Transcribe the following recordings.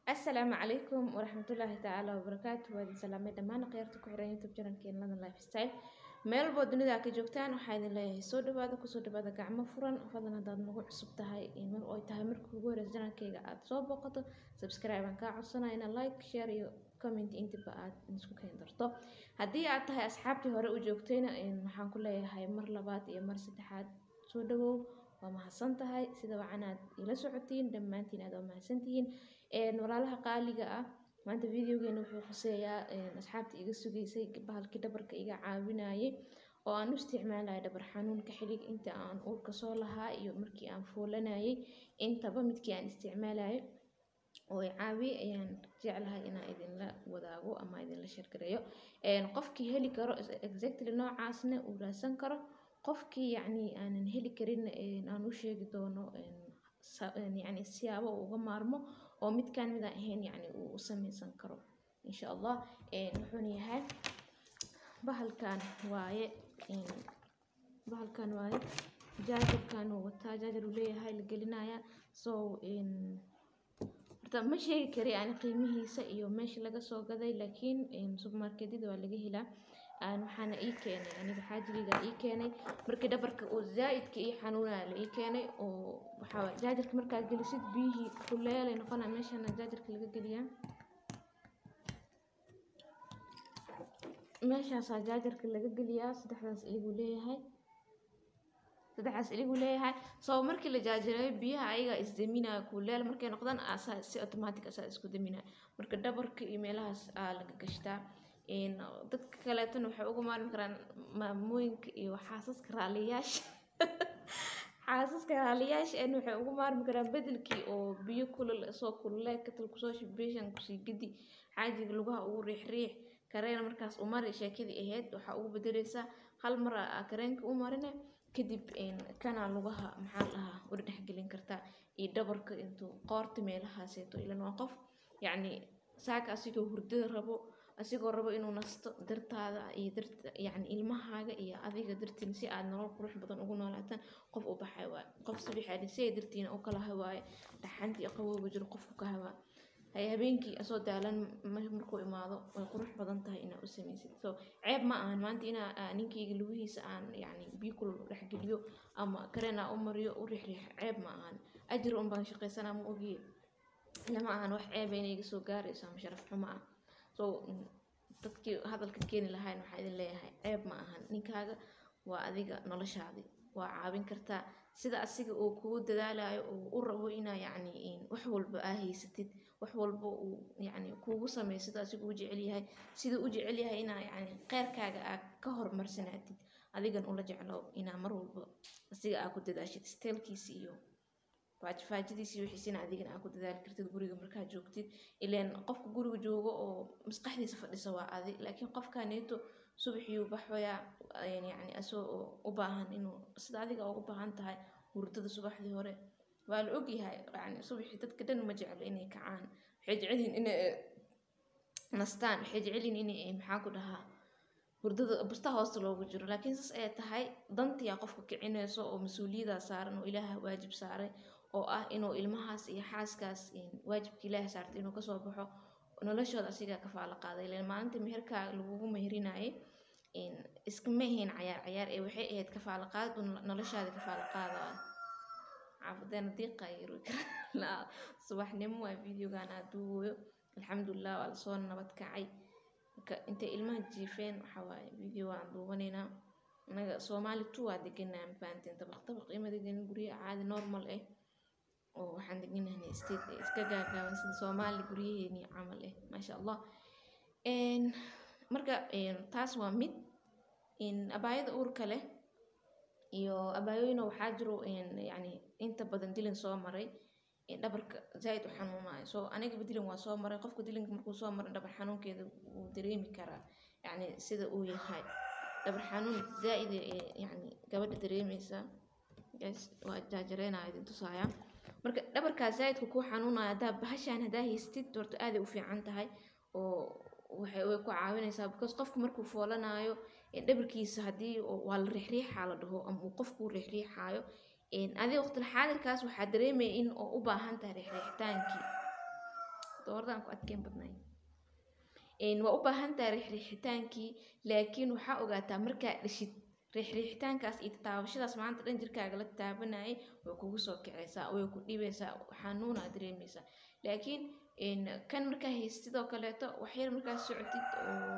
asalaamu calaykum waraxmatullaahi tacaala wabarakaatu waa idin salaamay dhammaan khayaarta ku xiran youtube channelkeen ladan lifestyle meel walboo dunida ka joogtaan waxaa idin leeyahay soo dhawaada kusoo dhawaada gacmo furan fadlan haddaad nagu cusub tahay mar oy tahay markii ugu horeysa channelkeyga aad soo booqato subscribe aan kaa codsanaya ina like share iyo comment intiba aad isku keeni darto haddii aad tahay asxaabtii hore u joogtayna waxaan ku leeyahay mar labaad iyo mar saddexaad soo dhawow waa mahadsan tahay sida wacanaad ila socotiin dhammaantiin aad waa mahadsantihiin walaalaha qaaliga ah maanta videogeena wuxuu khuseeyaa asxaabta iga sugaysay bahalkii dhabarka iga caawinayay oo aan u isticmaalaya dhabar xanuunka xilig inta aan uurka soo lahaa iyo markii aan foolanayay intaba midkii aan isticmaalayay oo i caawiyay ayaan jeclahay inaan idinla wadaago ama idinla sheergareeyo qofkii heli karo exactly noocaasna uu raadsan karo qofkii yacni aanan heli karin aan u sheegi doono yani siyaabo uu uga maarmo oo midkaan midaan ahayn yani uu u sameysan karo insha allah wuxuuna yahay bahalkan waaye bahalkan waaye jaajarkan uu wataa jaajar uu leeyahay la gelinaya so horta ma sheegi kari yani qiimihiisa iyo meesha laga soo gaday laakiin supermarketyada waa laga helaa waxaana ii keenay aniga xaajigayga ii keenay markii dhabarka oo zaa-idka ii xanuunaya la ii keenay oo waxaa jaajarka markaad gelisid biyihii kuleelay noqonaya meeshana jaajarka laga geliyaa meeshaasaa jaajarka laga geliyaa saddexdaas iliguu leeyahay saddexdaas iliguu leeyahay soo markii la jaajareeyo biyaha ayagaa isdaminaya kuleel markay noqdaan asaa si automatic asaa isku daminaya marka dhabarka iyo meelahaas aa laga gashtaa dadka kaleetana waxay uga maarmi karaan maamooyinka iyo xaasaska raaliyaasha xaasaska raaliyaasha en waxay uga maarmi karaan bedelkii oo biyo kulul soo kulule katal kusoo shibeshan kusii gedi xaajiga lugaha ugu riix riix kareena markaas u mari sheekadii ahayd waxaa ugu bedeleysaa hal mar aa kareenka u marine kadib kanaa lugaha maxaa dhahaa uri dhexgelin kartaa iyo dhabarka intuu qoorta meelahaaseeto ilan waa qof yacni saaka asigoo hurdada rabo asigoo rabo inuu nasto dartaada iyo darta yacni ilmahaaga iyo adiga dartiin si aad nolol qurux badan ugu noolaataan qof u baxay waaye qof sabixaadi si ay dartiina u kala hawaaye dhaxantii qabowga jiro qofku ka hawaa hay habeenkii asoo daalan markuu imaado way qurux badan tahay inaa u samaysid so ceeb ma ahan maanta inaa ninkayga lugihiisa aan yacni biyo kulul dhexgeliyo ama kareen aa u mariyo u riixriix ceeb ma ahan ajir un baan shaqaysanaa ma ogiye lama ahan wax ceeba inay iga soo gaarayso ama sharaf xumo ah so dadkii hadalka keeni lahayn waxaa idin leeyahay ceeb ma ahan ninkaaga waa adiga noloshaadii waa caawin kartaa sida asiga uu kugu dadaalayo oo u rabo inaa yacni wax walba aa haysatid wax walba uu yacni kuugu sameeyo sida asiga u jecel yahay sida u jecel yahay inaa yacni kheyrkaaga aa ka horumarsanaatid adigan ula jeclo inaa mar walba asiga aa ku dadaashid steelkiisi iyo faajfaajadiisi wixiisina adigana aa ku dadaali kartid guriga markaa joogtid ileen qofka guriga joogo oo maskaxdiisa fadhisa waa adi laakiin qofkaneeto subaxiyuu baxoyaa yacni asoo u baahan inuu sida adiga ugu baahan tahay hurdada subaxdii hore waa la ogyahay yani subaxii dadka dhan ma jeclo inay kacaan waxay jecelyihin inay nastaan waxay jecelyihin inay maxaa ku dhahaa hurdada busta hoosta loogu jiro laakiin saas ay tahay dantiyaa qofka kicinayso oo mas-uuliyadaa saaran oo ilaaha waajib saaray oo ah inuu ilmahaas iyo xaaskaas waajibka ilaaha saartay inuu kasoo baxo noloshooda asigaa ka faalo qaaday ileen maalinta meherkaa lagugu meherinaayay iskama ahayn cayaar cayaar ee waxay ahayd kafaalo qaad noloshaada kafaalo qaadaya caafadeena diiqa yiri subaxnimo waa videogan aad duubayo alxamdulilah waa lasoo nabad kacay marka intay ilmaha jiifeen waxaa waaye video aan duubanaynaa anaga soomaali two waa deganaa mafahanteen dabaq dabaq ima deganin guryaha caadi normal ah oo waxaan deganahay state iska gaagaaban sida soomaali guryaheeni camal ah maasha allah marka taas waa mid abaayada uurka leh iyo abaayooyina waxaa jiro yani inta badan dilin soo maray dhabarka zaaid u xanuunayo so anigaba dilin waa soo maray qofka dilinka markuu soo maray dhabar xanuunkeeda wuu dareemi karaa yani sida uu yahay dhabar xanuun zaaid yani gabadha dareemeysa waa jaajareynaya idin tusaaya marka dhabarkaa zaaidka kuu xanuunaya haddaa bahashaan haddaa haystid horta aaday u fiican tahay oo waxay way ku caawinaysaa because qofku markuu foolanayo dhabarkiisa haddii waa la riixriixaa la dhaho ama uu qofkuu riixriixaayo adiga waqtil xaadirkaas waxaa dareemaya in oo u baahan tahay riixriixitaankii dooradaan ku adkeyn badnayn waa u baahan tahay riixriixitaankii laakiin waxaa ogaataa markaa dhishid riixriixitaankaas iyo taabashadaas maanta dhan jirkaaga la taabanayay way kugu soo kicaysaa way ku dhibaysaa xanuunaa dareemaysaa laakiin kan markaa haystid oo kaleeto waxyar markaa socotid oo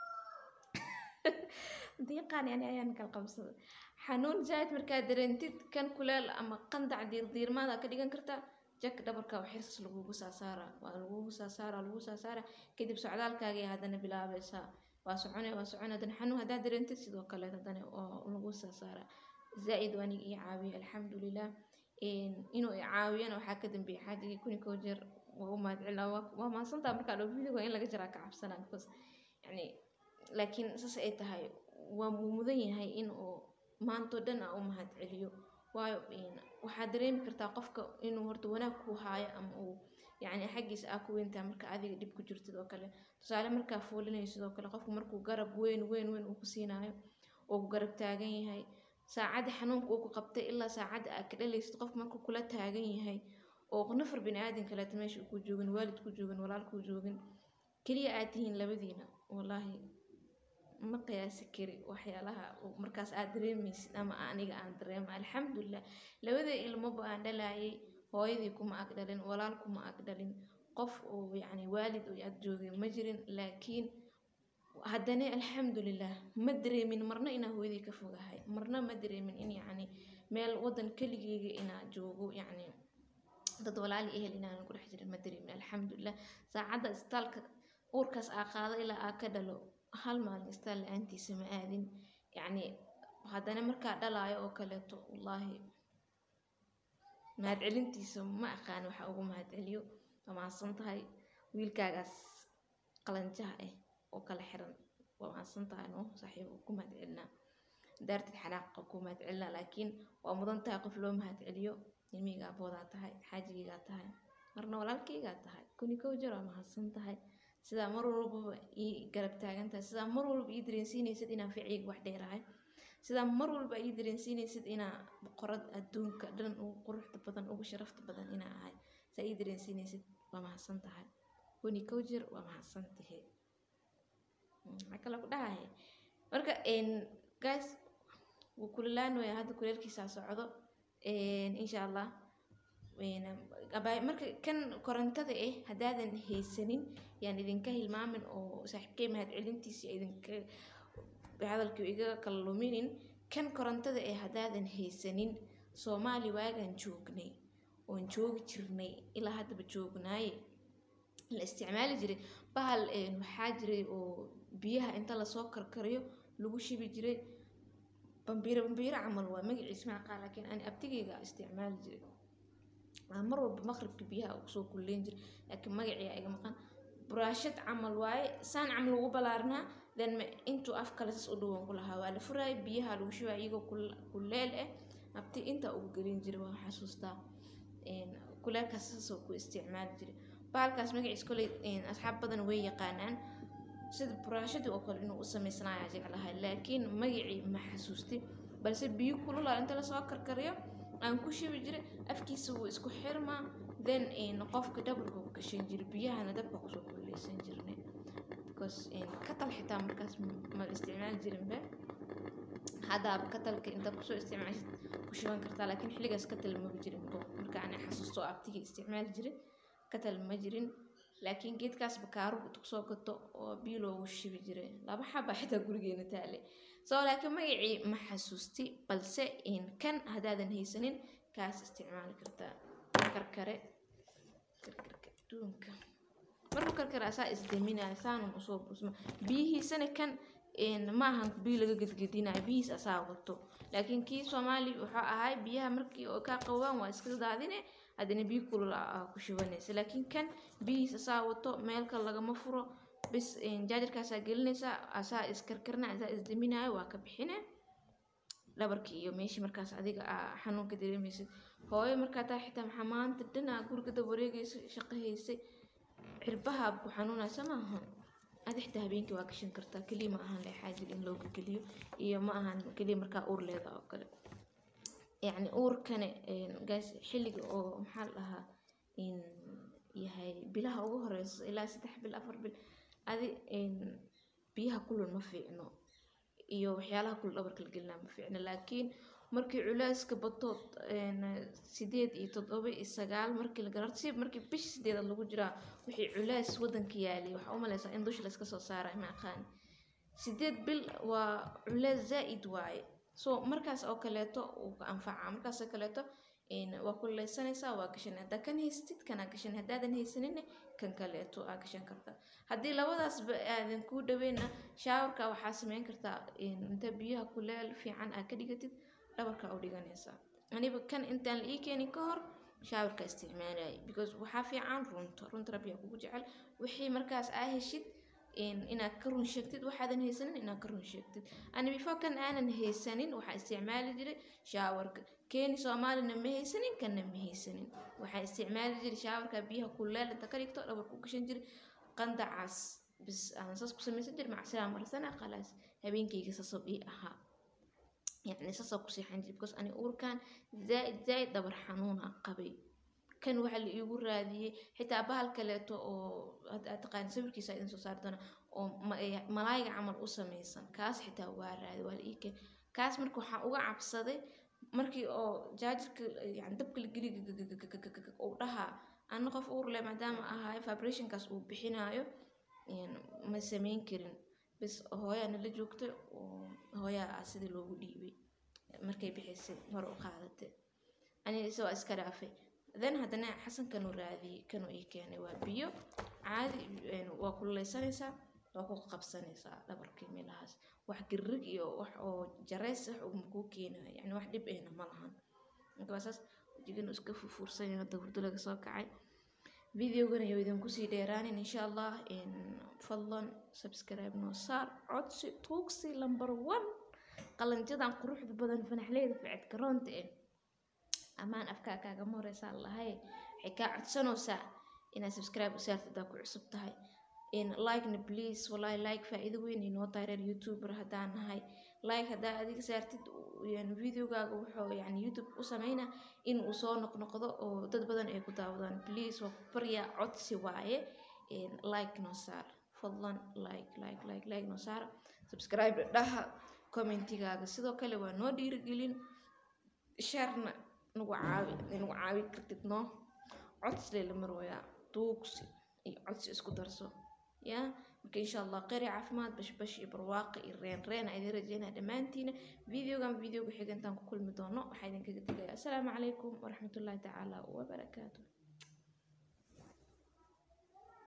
diiqaan yani ayaan kala qabsada xanuun zaaid markaa dareentid kan kuleel ama qandac diirdiirmaada ka dhigan kartaa jak dhabarka waxyarsaas lagugu saasaara waa lagugu saasaara lagu saasaara kadib socdaalkaagii haddana bilaabaysaa waa socone waa socone haddana xanuun haddaa dareentid sidoo kale haddana waa lagu saasaara zaa-id waa aniga ii caawiya alxamdulilah inuu i caawiyana waxaa ka dambeeyay xaajigii kuni koo jeer waa u mahadcelina waa mahadsantaa markaa dhow video in laga jaraa ka cabsanaa because yani laakiin saas ay tahay waa mudan yahay in uu maantoo dhan a u mahad celiyo waayo waxaad dareemi kartaa qofka inuu horta wanaag ku haayo ama uu yani xaggiisa aa ku weyntahay marka adiga dhib ku jirtid oo kale tusaale markaa foolinayso sidoo kale qofku markuu garab weyn weyn weyn uu ku siinaayo oo ku garab taagan yahay saacadda xanuunka uu ku qabtay ilaa saacadda aad ka dhalaysid qofku markuu kula taagan yahay oo nafar bini aadan kaleeta meesha ku joogin waalid ku joogin walaal ku joogin keliya aad tihiin labadiina wallaahi ma qiyaasi kari waxyaalaha markaas aad dareemaysid ama aniga aan dareema alxamdulilah labada ilmoba aan dhalaayay hooyadii kuma ag dhalin walaal kuma ag dhalin qof oo yacni waalid oo ag joogay ma jirin laakiin haddana alxamdulilah ma dareemin marna inaa hooyadii ka fogahay marna ma dareemin in yacni meel wadan keligeyga inaa joogo yacni dad walaali ehel inaanan ku dhex jirin ma dareemin alxamdulilah saacadda isbitaalka uurkaas aa qaado ilaa aa ka dhalo hal maalin isbitaal la-aantiisa ma aadin yacni haddana markaa dhalaayo oo kaleeto wallaahi mahadcelintiisa ma aqaan waxa ugu mahadceliyo waa mahadsan tahay wiilkaagaas qalanjaha ah oo kala xiran waa mahadsan tahay no saaxiib ku mahadcelinaa daartid xanaaqa ku mahadcelinaa laakiin waa mudan tahay qof loo mahadceliyo ilmihayga aboodaa tahay xaajigaygaa tahay marna walaalkaygaa tahay kuni kow jeer waa mahadsan tahay sidaa mar walbaba ii garab taagan tahay sidaa mar walba ii dareensiinaysid inaan ficiyga wax dheerahay sidaa mar walba ii dareensiinaysid inaa boqorad adduunka dhan ugu quruxda badan ugu sharafta badan inaa ahay saa ii dareensiinaysid waa mahadsan tahay kuni kow jeer waa mahadsan tahay maxaa kale ku dhahay marka guys wuu kulilaan waya hadda kuleelkiisaa socdo insha allah marka kan korontada ah haddaadan haysanin yaan idinka hilmaamin oo saaxiibkay mahadcelintiisa idinka hadalkii iga kala luminin kan korontada ah haddaadan haysanin soomaali waagaan joognay oon joogi jirnay ilaa haddaba joognaaye la isticmaali jiray bahal waxaa jiray oo biyaha inta lasoo karkariyo lagu shibi jiray bambiiro bambiiro camal waa magaciisa macaqaa laakiin ani abtigayga isticmaali jiray mar walba maqribka biyaha kusoo kulleyn jiray laakiin magaciia iga maqan buraashad camal waaye saan camal ugu balaarnaa then intuu af kale sas u dhawan ku lahaa waa la furaaya biyaha lagu shubaa iyagoo kuleel ah abti intaa ugu gelin jiray waa xasuustaa kuleelkaas saasoo ku isticmaali jiray baalkaas magaciis koley asxaab badan way yaqaanaan sida buraashadii oo kale inuu u samaysanaaya jeclahay laakiin magacii ma xasuusti balse biyo kulula inta lasoo karkariyo aan ku shubi jiray afkiisa wuu isku xirmaa then qofka dhabarka ku gashan jiray biyahana dabka kusoo kuleysan jirnay because katal xitaa markaas ma isticmaali jirinba haddaaba katalka inta kusoo isticmaashid ku shuban kartaa laakiin xilligaas katal maba jirinbo marka aan xasuusto abtigii isticmaali jiray katal ma jirin laakiin geedkaas bakaaru kusoo gato oo biyo loogu shibi jiray laba xaba xitaa gurigeena taale soo laakiin magacii ma xasuusti balse kan haddaadan haysanin kaas isticmaali kartaa karkare karkarka adduunka markuu karkare asaa isdaminaya saanun usoo busma biyihiisana kan ma ahan biyo laga gedgedinayo biyihiis asaa wato laakiin kii soomaali wuxuu ahay biyaha markii oo kaa qabaan waa iska daadine haddana biyo kulul aa ku shubanaysa laakiin kan biyihiis asaa wato meel kale lagama furo bis jaajarkaasaa gelinaysaa asaa iskarkarna asaa isdaminayo waa ka bixine dhabarkii iyo meeshii markaas adiga aa xanuunka dareemaysid hooyo markaa taa xitaa maxaa maanta dhanaa guriga dab wareegaysa shaqo haysay cirbaha ku xanuunaysa maaha aad xitaa habeenkii waa gashan kartaa keliya ma ahan leexaajir in looga geliyo iyo ma ahan keliya markaa uur leeda oo kale yacni uurkane gaas xilliga oo maxaa la dhahaa in yahay bilaha ugu horeyso ilaa saddex bil afar bil adi biyaha kulul ma fiicno iyo waxyaalaha kulul dhabarka la gelinaa ma fiicno laakiin markii culeyska bato sideed iyo toddoba iyo sagaal markii la garo si markii bish sideedaad lagu jiraa wixii culeys wadanka yaaliy waxaa u maleysaa in dusha layska soo saaray ma aqaani sideed bil waa culeys zaa-id waaye so markaas oo kaleeto uu ka anfacaa markaas oo kaleeto waa kuleysanaysaa waa gashan haddaa kan haysatid kanaa gashan haddaadan haysanin kan kaleeto aa gashan kartaa haddii labadaasba aadan kuu dhaweyna shaawarka waxaa sameyn kartaa inta biyaha kuleel fiican aa ka dhigatid dhabarka u dhiganaysaa aniba kan intaan la ii keenin ka hor shaawarka isticmaalayay because waxaa fiican runta runta rabbiyaa kugu jecel wixii markaas aa heshid inaad ka run sheegtid waxaadan haysanin inaad ka run sheegtid ani before kan aanan haysanin waxaa isticmaali jiray shaawarka keeni soomaalina ma haysanin kanna ma haysanin waxaa isticmaali jiray shaawarka biyaha kuleel inta ka dhigto dhabar ku gashan jiray qandacaas bis aan saas ku samaysan jiray macsiraa marsana khalaas habeenkayga saasoo ii ahaa yacni saasoo ku seexan jiray because ani uurkan zaaid zaaid dhabar xanuuna qabay kan waxa la iigu raadiyey xitaa bahal kaleeto oo aad taqaan sawirkiisa idin soo saari doona oo malaayga camal u samaysan kaas xitaa waa raadi waa la ii keen kaas marka waxaa uga cabsaday markii oo jaajarka yani dabka la geli uu dhahaa ana qof uur leh maadaama ahaay vibrationkaas uu bixinaayo ma sameyn karin bis hooyaa nala joogtay oo hooyaa ah sidii loogu dhiibay markay bixisay hore u qaadatay aniga ise waa iska dhaafay then haddana xasan kanuu raadiyey kanuu ii keenay waa biyo caadi waa kululeysanaysaa waa ku qabsanaysaa dhabarkii meelahaas wax girig iyo wax oo jareys wax uma kuu keenayo yani wax dhib ahna ma lahan marka waa saas wajigana iska fufuursan yahay hadda hurdo laga soo kacay videogana iyo idinku sii dheeraanin insha allah fadlan subscribe noo saar codsi tuugsi number one qalanjadan quruxda badan fanaxleyda ficid garoonta eh amaan afkaa kaagama horeysaa lahay waxay kaa codsanaysaa inaad subscribe u saartid haddaa ku cusub tahay likena please wallahi like faa-iido weyn inoo tahay reer youtuber haddaan nahay like haddaa adiga saartid videogaaga wuxuu yani youtube u sameynaa in uu soo noqnoqdo oo dad badan ay ku daawadaan please waa ku baryaa codsi waaye like noo saar fadlan like like like like noo saar subscribe dhaha commentigaaga sidoo kale waa noo dhiirigelin sharna nagu caawi nagu caawi kartid noo codsi lela marwayaa duugsi iyo codsi isku darso ya marka insha allah qari caafimaad bashbash iyo barwaaqo iyo reen reen aa idin rajeynaa dhammaantiina videogan videoga xiga intaan ku kulmi doono waxaa idinkaga tegaya assalaamu calaykum waraxmatullaahi tacaala wabarakaatu